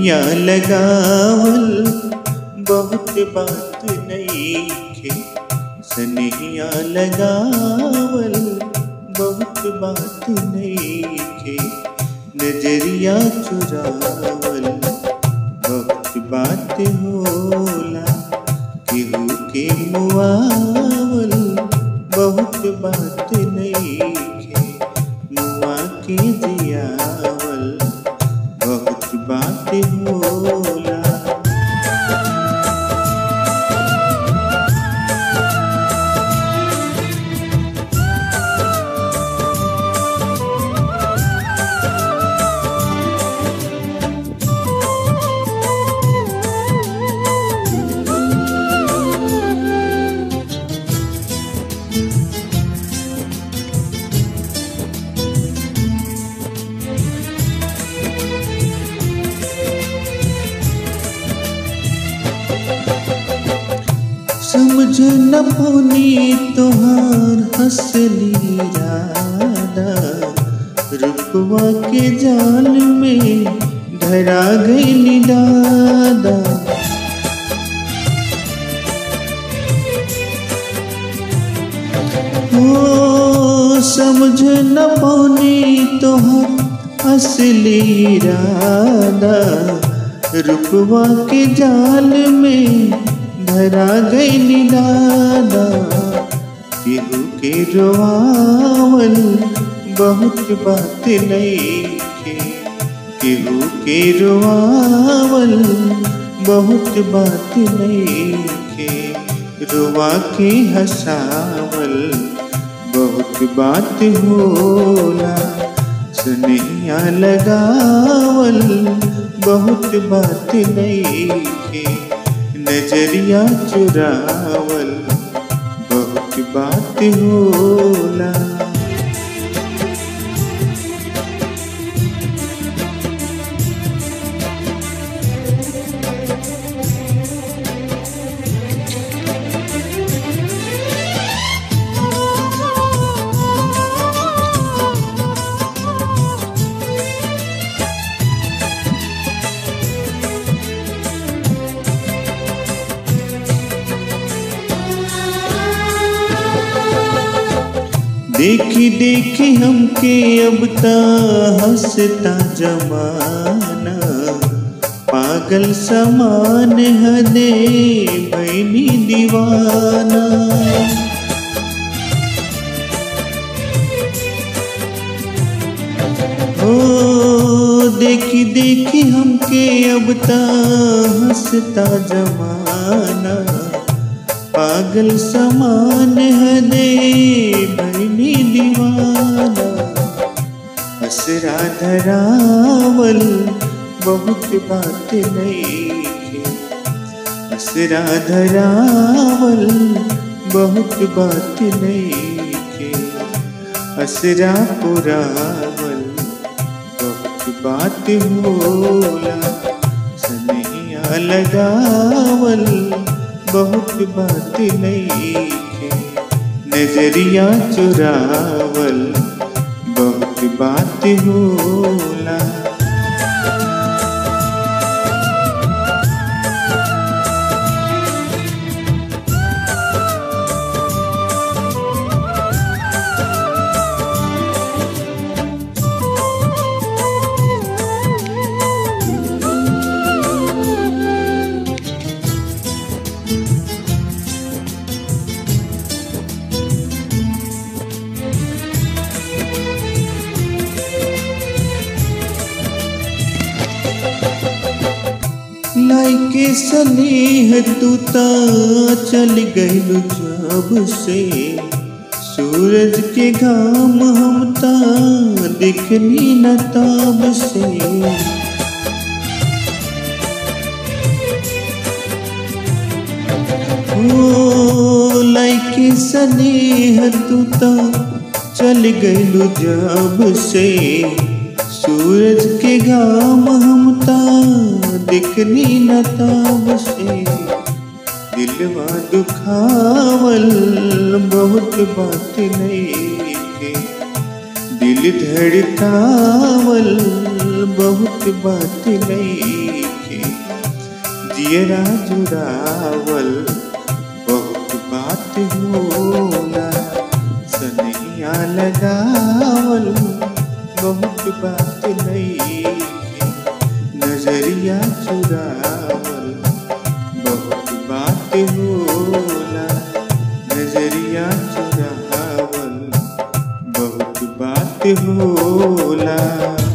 सनहिया लगावल बहुत बात नईखे सनहिया लगावल बहुत बात नईखे नजरिया चुरावल बहुत बात होला केहू के मुआवल बहुत बात नईखे मुआ के जियावल बहुत बात होला समझ न पौनी तोहार हंसली राधा रुपवा के जाल में धरा गई दादा ओ समझ न पौनी तोहार असली राधा रुपवा के जाल में धरा गई दादा केहू के रोआवल बहुत बात नईखे केहू के रोआवल बहुत बात नईखे रोआ के हंसावल बहुत बात होला सुनैया लगावल बहुत बात नईखे नजरिया चुरावल बहुत बात होला देखी देखी हमके अब ता हंसता जमाना पागल समान हदे बनी दीवाना ओ देखी देखी हमके अब ता हंसता जमाना पागल समान हदे बनी दीवाना असरा धरावल बहुत बात नईखे असरा धरावल बहुत बात नईखे असरा पुरावल बहुत बात होला सनहिया लगावल बहुत बात नईखे नजरिया चुरावल बहुत बात होला लाइके स्नेह तू ता चल गइल जब से सूरज के घाम हम ता दिखनी न ताब से ओ लाइके स्नेह तू ता चल गइल जब से सूरज के घाम हम ता दिखनी न ताब से दिलवा दुखावल बहुत बात नहीं के दिल धड़कावल बहुत बात नहीं जियरा जुड़ावल बहुत बात होला सनैया लगावल बहुत बात नहीं नजरिया चुरावल बहुत बात होला नजरिया चुरावल बहुत बात होला